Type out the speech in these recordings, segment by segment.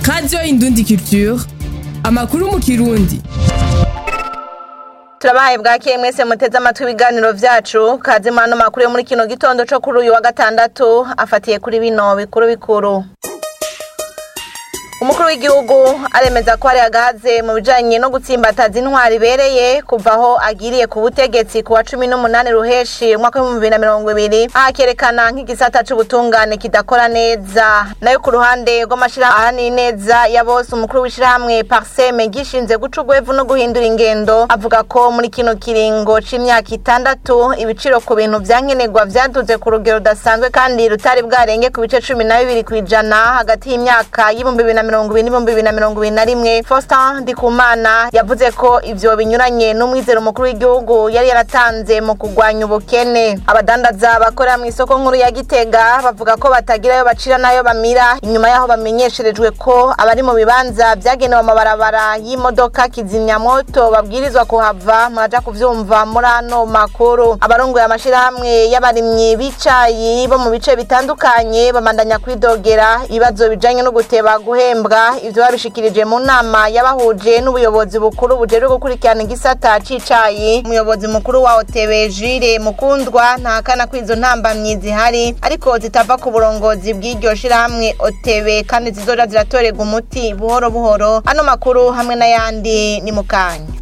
radiyo indundi culture amakuru mu kirundi turabahaye bwakeye mwese muteze amatwi ibiganiro vyacu kaze muri ano makuru yo muri kino gitondo co kuri uyu wa gatandatu afatiye kuri bino bikuru bikuru umukuru w'igihugu aremeza ko hari agahaze mu bijanye no gutsimbataza intwari ibereye kuva aho agiriye ku butegetsi ku wa cumi n'umunani ruheshi umwaka w'ibihumbi bibiri na mirongo ibiri ahakerekana nk'igisata c'ubutungane kidakora neza nayo ku ruhande rw'amashirahamwe ahanini neza ya bose umukuru w'ishirahamwe parseme gishinze guca urwevu no guhindura ingendo avuga ko muri kino kiringo c'imyaka itandatu ibiciro ku bintu vyankenerwa vyaduze ku rugero rudasanzwe kandi rutari bwarenge ku bice cumi na bibiri kw'ijana hagati y'imyaka y'ibihumbi bibiri na mirongo ibiri n'ibihumbi bibiri na mirongo ibiri na rimwe Faustin Ndikumana yavuze ko ivyo binyuranye n'umwizero mukuru w'igihugu yari yaratanze mu kurwanya ubukene abadandaza bakorera mu isoko nkuru ya Gitega bavuga ko batagira ayo bacira n'ayo bamira inyuma yaho bamenyesherejwe ko abari mu bibanza vyagenewe amabarabara y'imodoka kizimyamoto babwirizwa kuhava muraja kuvyumva muri ano makuru abarongoye amashirahamwe y'abarimyi b'icayi bo mu bice bitandukanye babandanya kwidogera ibibazo bijanye no guteba guhembwa ivyo babishikirije mu nama yabahuje n'ubuyobozi bukuru bujejwe gukurikirana igisata c'icayi umuyobozi mukuru wa OTB Jire Mukundwa ntahakana ko izo ntambamyi zihari ariko zitava ku burongozi bw'iryo shirahamwe OTB kandi zizoja ziratorerwa umuti buhoro buhoro ano makuru hamwe n'ayandi ni mukanya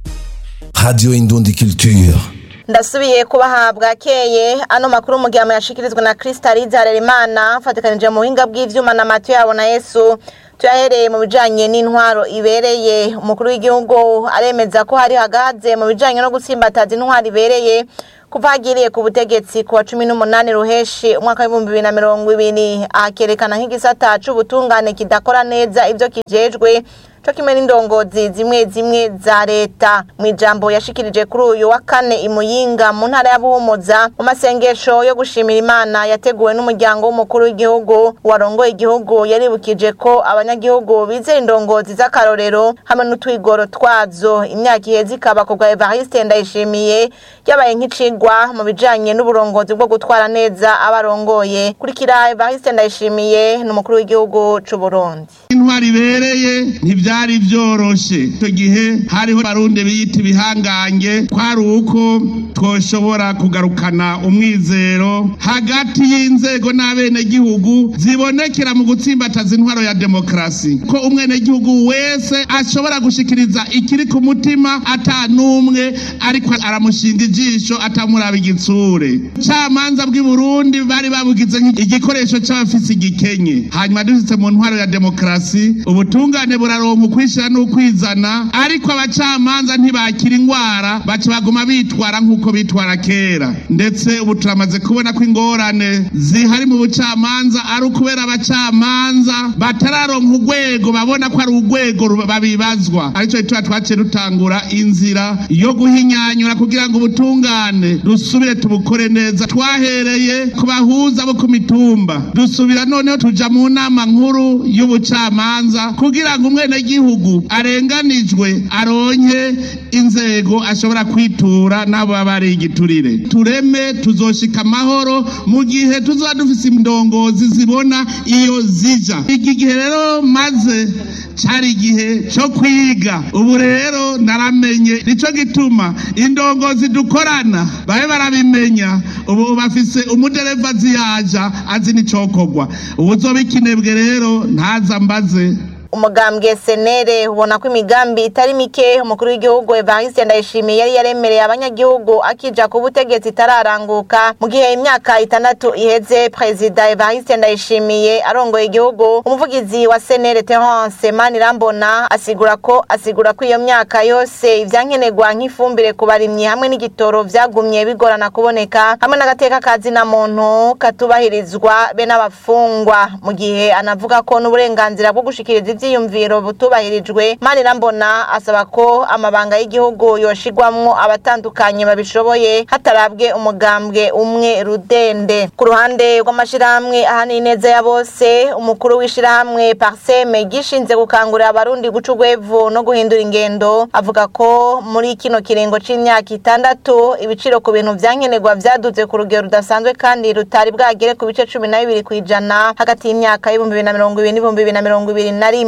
Radio Indundi Culture. ndasubiye kubahabwa keye ano makuru mu gihe yashikirizwa na Kristaliza Harerimana fatikanije mu buhinga bw'ivyuma na Matiyo yabo na Yesu tuyahereye mu bijanye n'intwaro ibereye umukuru w'igihugu aremeza ko hari hagaze mu bijanye no gutsimbataza intwaro ibereye kuva hagiriye ku butegetsi ku wa cumi n'umunani ruheshi umwaka w'ibihumbi bibiri na mirongo ibiri akerekana nk'igisata c'ubutungane kidakora neza ivyo kijejwe co kimwe n'indongozi zimwe zimwe za leta mu ijambo yashikirije kuri uyu wa kane imuyinga mu ntara ya buhumuza mu masengesho yo gushimira imana yateguwe n'umuryango w'umukuru w'igihugu warongoye igihugu yaribukije ko abanyagihugu bizera indongozi z'akarorero hamwe n'utwigoro twazo imyaka iheze ikaba ku bwa evariste ndayishimiye yabaye nk'icigwa mu bijanye n'uburongozi bwo gutwara neza abarongoye kurikira evariste ndayishimiye n'umukuru w'igihugu c'uburundi intwari ibereye ntivyari vyoroshe icyo gihe hariho barundi biyita ibihangange kwari uko twoshobora kugarukana umwizero hagati y'inzego n'abenegihugu zibonekera mu gutsimbataza intwaro ya demokarasi ko umwenegihugu wese ashobora gushikiriza ikiri ku mutima ata n'umwe ariko aramushinga ijisho atamuraba igitsure camanza bw'i burundi bari babugize igikoresho c'abafise igikenye hanyuma dushitse mu ntwaro ya demokarasi ubutungane buraronka ukwishira n'ukwizana ariko abacamanza ntibakira ingwara baca baguma bitwara nk'uko bitwara kera ndetse ubu turamaze kubona ko ingorane zihari mu bucamanza ari ukubera abacamanza batararonka urwego babona ko ari urwego babibazwa arico gituma twaciye dutangura inzira yo guhinyanyura kugira ngo ubutungane dusubire tubukore neza twahereye ku bahuza bo ku mitumba dusubira noneho tuja mu nama nkuru y'ubucamanza kugira ngo umwenegihugu arenganijwe aronke inzego ashobora kwitura n'abo baba ari igiturire tureme tuzoshika amahoro mu gihe tuzoba dufise indongozi zibona iyo zija iki gihe rero maze cari igihe co kwiga ubu rero naramenye nico gituma indongozi dukorana babe barabimenya ubu bafise umudereva ziyaja azi n'icokorwa ubuzoba ikinebwe rero ntaza mbaze umugambwe senere ubona ko imigambi itari mike umukuru w'igihugu evariste ndayishimiye yari yaremereye abanyagihugu akija ku butegetsi itararanguka mu gihe imyaka itandatu iheze perezida evariste ndayishimiye arongoye igihugu umuvugizi wa senere terence manirambona asigura ko asigura ko iyo myaka yose ivyankenerwa nk'ifumbire ku barimyi hamwe n'igitoro vyagumye bigorana kuboneka hamwe n'agateka kazina muntu katubahirizwa be n'abafungwa mu gihe anavuga ko n'uburenganzira bwo gushikiriza ivyiyumviro butubahirijwe manirambona asaba ko amabanga y'igihugu yoshigwamwo abatandukanye babishoboye hatarabwe umugambwe umwe rudende ku ruhande rw'amashirahamwe ahanini neza ya bose umukuru w'ishirahamwe parseme gishinze gukangurira abarundi guca urwevu no guhindura ingendo avuga ko muri kino kiringo c'imyaka itandatu ibiciro ku bintu vyankenerwa vyaduze ku rugero rudasanzwe kandi rutari bwagere ku bice cumi na bibiri kw'ijana hagati y'imyaka y'ibihumbi bibiri na mirongo ibiri n'ibihumbi bibiri na mirongo ibiri na rimwe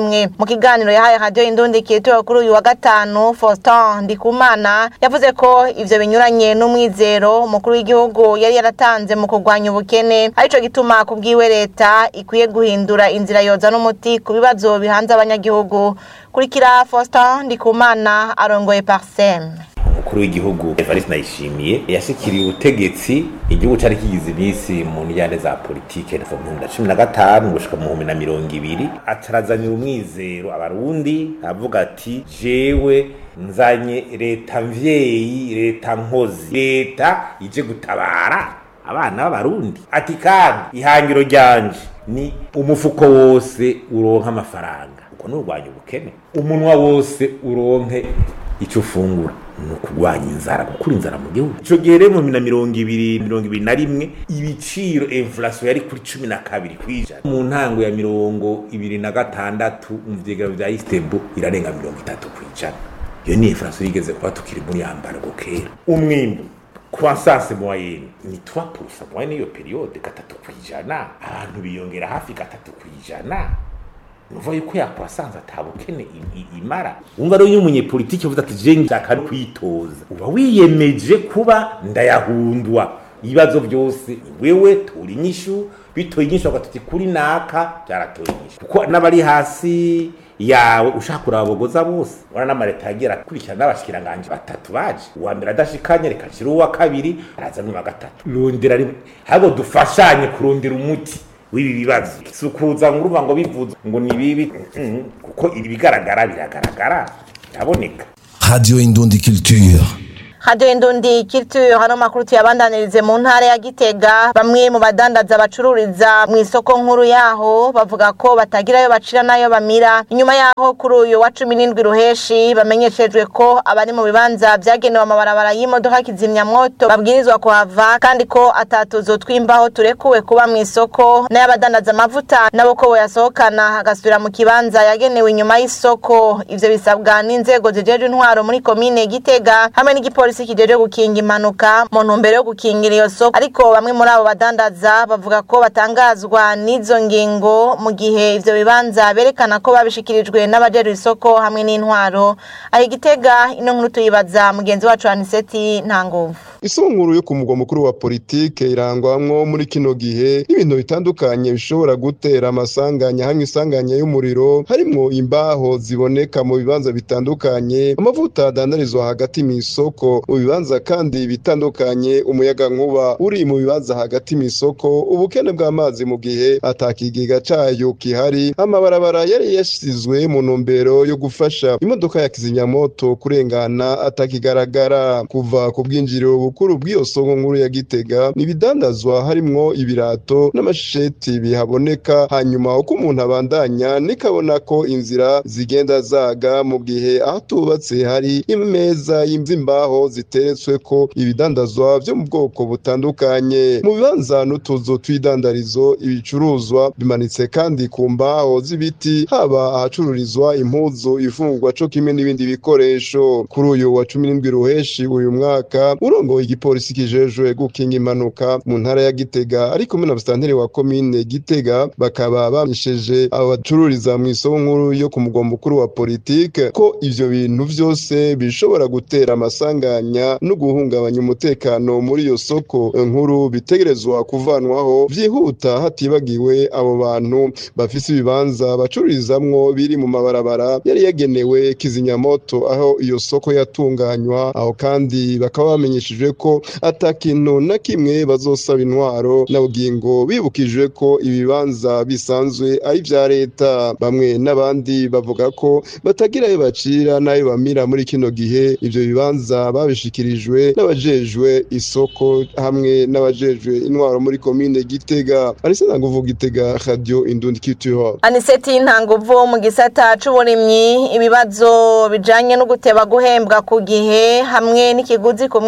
rimwe mu kiganiro yahaye radio indundi kitura kuri uyu wa gatanu Faustin Ndikumana yavuze ko ivyo binyuranye n'umwizero umukuru w'igihugu yari yaratanze mu kurwanya ubukene arico gituma kubwiwe leta ikwiye guhindura inzira yoza n'umuti ku bibazo bihanze abanyagihugu kurikira Faustin Ndikumana arongoye Parsem umukuru w'igihugu Evariste Ndayishimiye yashikiriye ubutegetsi igihugu cari kigize iminsi mu njyane za politike kuva mu bihumbi na cumi na gatanu gushika mu bihumbi na mirongo ibiri acarazanira umwizero abarundi avuga ati jewe nzanye leta mvyeyi leta nkozi leta ije gutabara abana b'abarundi ati kandi ihangiro ryanje ni umufuko wose uronka amafaranga uko nurwanya ubukene umunwa wose uronke icyo ufungura ni ukurwanya inzara gukura inzara mu gihugu icyo gihe rero mu bibiri na mirongo ibiri mirongo ibiri na rimwe ibiciro inflation yari kuri cumi na kabiri ku ijana mu ntango ya mirongo ibiri na gatandatu mu vyegero vya istebu irarenga mirongo itatu ku ijana iyo ni inflation yigeze kuba tukiri muri yambargo kera umwimbu croissance moyenne ni 3% moyenne iyo periode gatatu ku ijana abantu biyongera hafi gatatu ku ijana nuva yuko yakwasanze atabukene imara wumva rero iyo umunyepolitiki uvuze ati je nshaka kwitoza uba wiyemeje kuba ndayahundwa ibibazo byose ni wewe tura inyishu bitoye inyishu bagatuti kuri naka byaratoye inyishu kuko n'abari hasi yawe ushaka kurabogoza bose wana n'amareta yagira akurikirana n'abashikiranganje batatu baje uwa mbere adashikanye reka nshira uwa kabiri araza n'uwa gatatu rondera habo dufashanye kurondera umuti w'ibi bibazo si ukuza ngo uruva ngo bivuze ngo ni bibi kuko ibi bigaragara biragaragara biraboneka Radio Indundi Culture. Radio Indundi Culture hano makuru tuyabandanirize mu ntara ya Gitega bamwe mu badandaza bacururiza mu isoko nkuru yaho bavuga ko batagirayo bacira nayo bamira inyuma yaho kuri uyu wa 17 ruheshi bamenyeshejwe ko abari mu bibanza byagenewe amabarabara y'imodoka kizimya mwoto babwirizwa kuhava kandi ko atatuzo twimbaho turekuwe kuba mu isoko n'abadandaza amavuta nabo ko boyasohokana hagasubira mu kibanza yagenewe inyuma y'isoko ivyo bisabwa n'inzego zijeje intwaro muri komine Gitega hamwe n'igipolisi polisi kijeje gukinga impanuka mu ntumbero yo gukingira iyo soko ariko bamwe muri abo badandaza bavuga ko batangazwa n'izo ngingo mu gihe ivyo bibanza berekana ko babishikirijwe n'abajejwe isoko hamwe n'intwaro aho igitega ino nkuru tuyibaza mugenzi wacu Aniseti Ntanguvu isunguru yo ku mugwa mukuru wa politike irangwamwo muri kino gihe n'ibintu bitandukanye bishobora gutera amasanganya hamwe isanganya y'umuriro harimwo imbaho ziboneka mu bibanza bitandukanye amavuta adandarizwa hagati mu isoko mu bibanza kandi bitandukanye umuyaga nkuba uri mu bibanza hagati mu isoko ubukene bw'amazi mu gihe atakigega cayo kihari amabarabara yari yasizwe mu ntumbero yo gufasha imodoka ya kizimyamoto kurengana atakigaragara kuva ku bwinjiriro bukuru bw'iyo soko nkuru ya Gitega nibidandazwa harimwo ibirato n'amasheti bihaboneka hanyuma uko umuntu abandanya nikabona ko inzira zigenda zaga mu gihe ahatubatse hari imeza y'imvimbaho ziteretswe ko ibidandazwa byo mu bwoko butandukanye mu bibanza n'utuzu tw'idandarizo ibicuruzwa bimanitse kandi ku mbaho z'ibiti haba ahacururizwa impuzu ifungwa co kimwe n'ibindi bikoresho kuri uyu wa cumi n'indwi ruheshi uyu mwaka urongoye igipolisi kijejwe gukinga impanuka mu ntara ya Gitega ari kumwe na busitanteri wa komine Gitega bakaba bamisheje abo bacururiza mu isoko nkuru yo ku mugwa mukuru wa politike ko ivyo bintu vyose bishobora gutera amasanganya no guhungabanya umutekano muri iyo soko nkuru bitegerezwa kuvanwaho vyihuta hatibagiwe abo bantu bafise ibibanza bacururizamwo biri mu mabarabara yari yagenewe kizimyamoto aho iyo soko yatunganywa aho kandi bakaba bamenyeshejwe ko ata kintu na kimwe bazosaba intwaro na bugingo bibukijwe ko ibibanza bisanzwe ari vya leta bamwe n'abandi bavuga ko batagira ayo bacira n'ayo bamira muri kino gihe ivyo bibanza babishikirijwe n'abajejwe isoko hamwe n'abajejwe intwaro muri komine Gitega arise nanguvuga Gitega radio Indundi Culture Aniseti Ntanguvu mu gisata c'uburimyi ibibazo bijanye no guteba guhembwa ku gihe hamwe n'ikiguzi ku mwimbo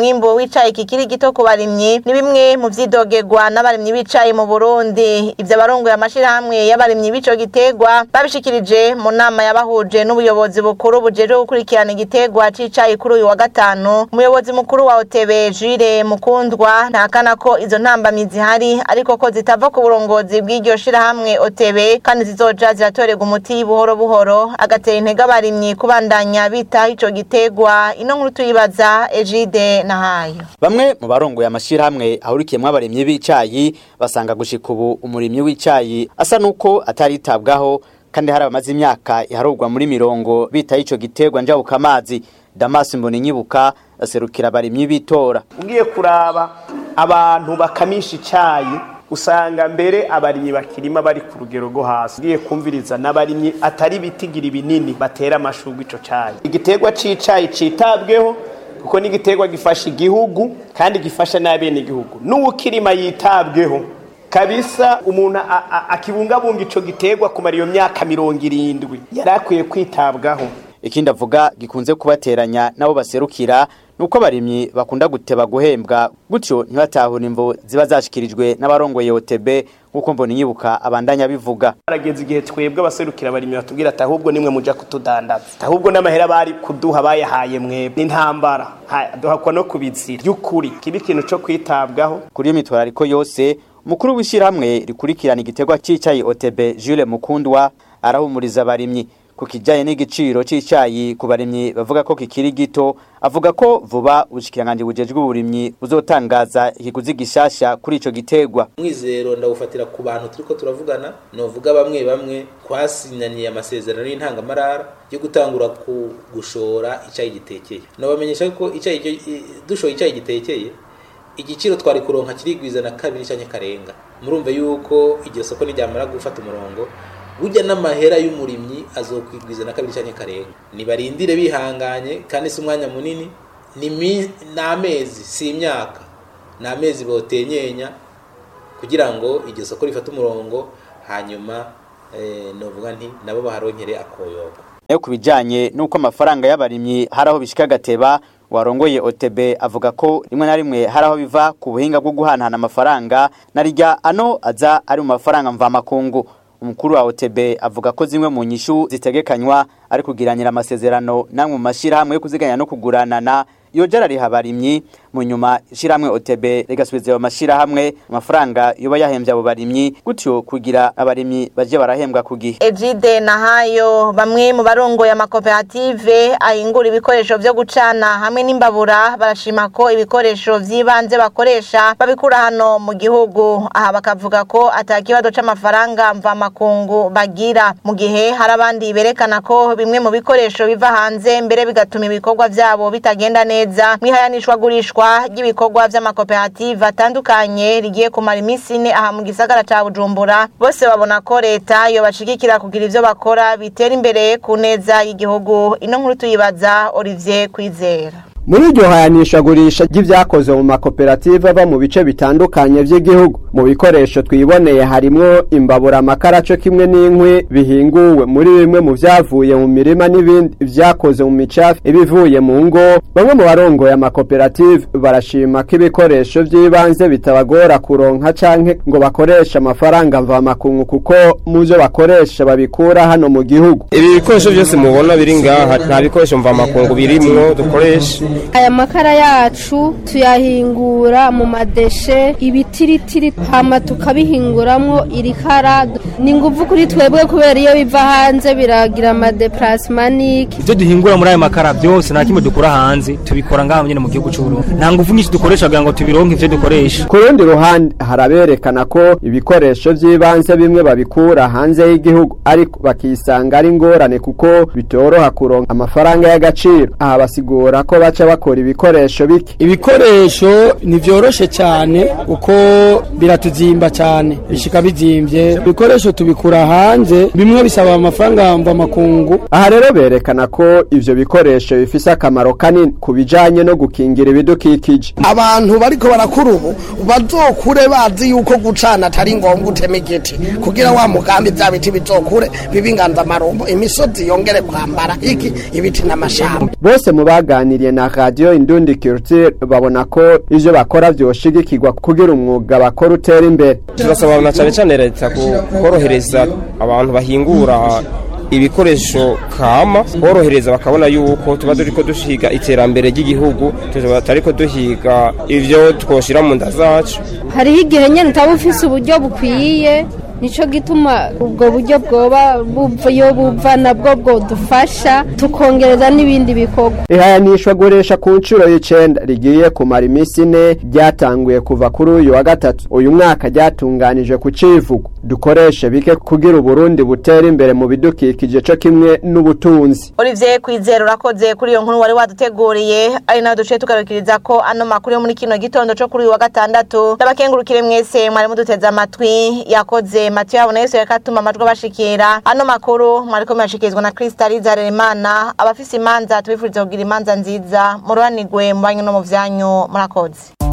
y'icayi kikiri gito ku barimyi ni bimwe mu vyidogegwa n'abarimyi b'icayi mu Burundi ivyo abarongoye amashirahamwe y'abarimyi b'ico gitegwa babishikirije mu nama yabahuje n'ubuyobozi bukuru bujejwe gukurikirana igitegwa c'icayi kuri uyu wa gatanu umuyobozi mukuru wa OTB Jules Mukundwa ntakana ko izo ntambamyi zihari ariko ko zitava ku burongozi bw'iryo shirahamwe OTB kandi zizoja ziratorerwa umuti buhoro buhoro agatera intege abarimyi kubandanya bitaho ico gitegwa ino nkuru tuyibaza Ejide Nahayo Bamwe mu barongoye amashirahamwe ahurikiyemwo abarimyi b'icayi basanga gushika ubu umurimyi w'icayi asa nuko ataritabwaho kandi hari abamaze imyaka iharurwa muri mirongo bitaho ico gitegwa njabuka amazi Damas Mboninyibuka aserukira abarimyi bitora ugiye kuraba abantu bakamisha icayi usanga mbere abarimyi bakirima bari ku rugero rwo hasi ugiye kumviriza n'abarimyi atari bitigira ibinini batera amashurwe ico cayi igiterwa c'icayi citabweho kuko ni igiterwa gifasha igihugu kandi gifasha n'abene igihugu n'uwukirima yitabweho kabisa umuntu akibungabunga ico giterwa kumara iyo myaka mirongo irindwi yari akwiye kwitabwaho ikindi avuga gikunze kubateranya nabo baserukira nuko abarimyi bakunda guteba guhembwa gutyo ntibatahura imvo ziba zashikirijwe n'abarongoye OTB nkuko mbona inyibuka abandanya bivuga arageze igihe twebwe abaserukira abarimyi batubwira ati ahubwo nimwe muja kutudandaza ahubwo n'amahera bari kuduha bayahaye mwebwe n'intambara duhakwa no kubizira by'ukuri kiba ikintu co kwitabwaho kuri iyo mitwarariko yose umukuru w'ishyirahamwe rikurikirana igiterwa c'icayi OTB Jules Mukundwa arahumuriza abarimyi ku kijyanye n'igiciro cy'icyayi ku barimyi bavuga ko kikiri gito avuga ko vuba ubushikiranganje bujejwe uburimyi buzotangaza ikiguzi gishasha kuri ico gitegwa mwizero ndawufatira ku bantu turiko turavugana novuga bamwe bamwe twasinyaniye amasezerano y'intangamarara yo gutangura ku gushora icyayi gitekeye nobamenyesha ko icyayi dushoye icyayi gitekeye igiciro twari kuronka kirigwiza na kabiri cyanye karenga murumva yuko iryo soko nijyamara gufata umurongo burya n'amahera y'umurimyi azokwigwiza na kabiri cyane karenga nibarindire bihanganye kandi si umwanya munini ni amezi si imyaka ni amezi botenyenya kugira ngo iryo soko rifate umurongo hanyuma novuga nti nabo baharonkere akoyoko nayo ku bijyanye n'uko amafaranga y'abarimyi hari aho bishyika agateba warongoye OTB avuga ko rimwe na rimwe hari aho biva ku buhinga bwo guhanahana amafaranga na rijya ano aza ari mu mafaranga mvamakungu umukuru wa OTB avuga ko zimwe mu nyishu zitegekanywa ari kugiranira amasezerano namwe mu mashirahamwe yo kuziganya no kuguranana iyo jara rihabarimyi mu nyuma ishiramwe OTB rigasubiza ayo mashirahamwe amafaranga yoba yahembye abo barimyi gutyo kugira abarimyi baje barahembwa ku gihe Ejide Nahayo bamwe mu barongoye amakoperative ahingura ibikoresho vyo gucana hamwe n'imbabura barashima ko ibikoresho vy'ibanze bakoresha babikura hano mu gihugu aha bakavuga ko atakibazo c'amafaranga mva makungu bagira mu gihe hari abandi berekana ko bimwe mu bikoresho biva hanze mbere bigatuma ibikorwa vyabo bitagenda neza mwihayanishwa gurishwa ry'ibikorwa vy'amakoperative atandukanye rigiye kumara iminsi ine aha mu gisagara ca Bujumbura bose babona ko leta yobashigikira kugira ivyo bakora bitera imbere ku neza y'igihugu ino nkuru tuyibaza Olivier Kwizera muri iryo hayanishagurisha ry'ibyakoze mu makoperative ava mu bice bitandukanye by'igihugu mu bikoresho twiboneye harimwo imbabura amakara cyo kimwe n'inkwi bihinguwe muri bimwe mu byavuye mu mirima n'ibindi byakoze mu micafu ibivuye mu ngo bamwe mu barongoye amakoperative barashima ko ibikoresho by'ibanze bitabagora kuronka canke ngo bakoreshe amafaranga mvamakungu kuko mu byo bakoresha babikura hano mu gihugu ibi bikoresho byose mubona biri ngaha nta bikoresho mvamakungu birimwo dukoresha aya makara yacu tuyahingura mu madeshe ibitiritiri hama tukabihinguramwo irikara ni nguvu kuri twebwe kubera iyo biva hanze biragira amadeplasimanike ibyo duhingura muri aya makara byose nta kimwe dukura hanze tubikora ngaha nyine mu gihugu cy'uburundi nta nguvu nyinshi dukoresha kugira ngo tubironke ivyo dukoresha ku rundi ruhande haraberekana ko ibikoresho by'ibanze bimwe babikura hanze y'igihugu ariko bakisanga ari ingorane kuko bitoroha kuronka amafaranga y'agaciro aha basigura ko baca bakora ibikoresho bike ibikoresho ntivyoroshe cyane uko biratuzimba cyane bishika bizimbye ibikoresho tubikura hanze bimwe bisaba amafaranga mva makungu aha rero berekana ko ivyo bikoresho bifise akamaro kanini ku bijanye no gukingira ibidukikije abantu bariko barakura ubu bazokure bazi yuko gucana atari ngombwa utema igiti kugira wa mugambi vya biti bizokure bibe inganzamarumbo imisozi yongere kwambara iki ibiti n'amashamba bose mu baganiriye na radio indundi culture babona ko ivyo bakora vyoshigikirwa kugira umwuga bakora utera imbere turasaba na cyane cyane leta ku- korohereza abantu bahingura ibikoresho kama borohereza bakabona yuko tuba turiko dushiga iterambere ry'igihugu tuba tariko duhiga ivyo twoshira mu nda zacu hariho igihe nyine utaba ufise uburyo bukwiye nicyo gituma ubwo buryo bwoba buva iyo buva nabwo bwodufasha tukongereza n'ibindi bikorwa ihayanishwa guresha ku nshuro y'icenda rigiye kumara iminsi ine ryatanguye kuva kuri uyu wa gatatu uyu mwaka ryatunganije ku civugo dukoreshe bike kugira uburundi butera imbere mu bidukikije co kimwe n'ubutunzi Olivier Kwizera urakoze kuri iyo nkuru wari waduteguriye ari nayo duciye tugarukiriza ko ano makuru yo muri kino gitondo co kuri uyu wa gatandatu ndabakengurukire mwese mwari muduteze amatwi yakoze Mathieu Habona Yesu yakatuma amajwi abashikira ano makuru mwariko murashikirizwa na Kristaliza Harerimana abafise imanza tubifuriza kugira imanza nziza mururanirwe mu banyu no mu vyanyu murakoze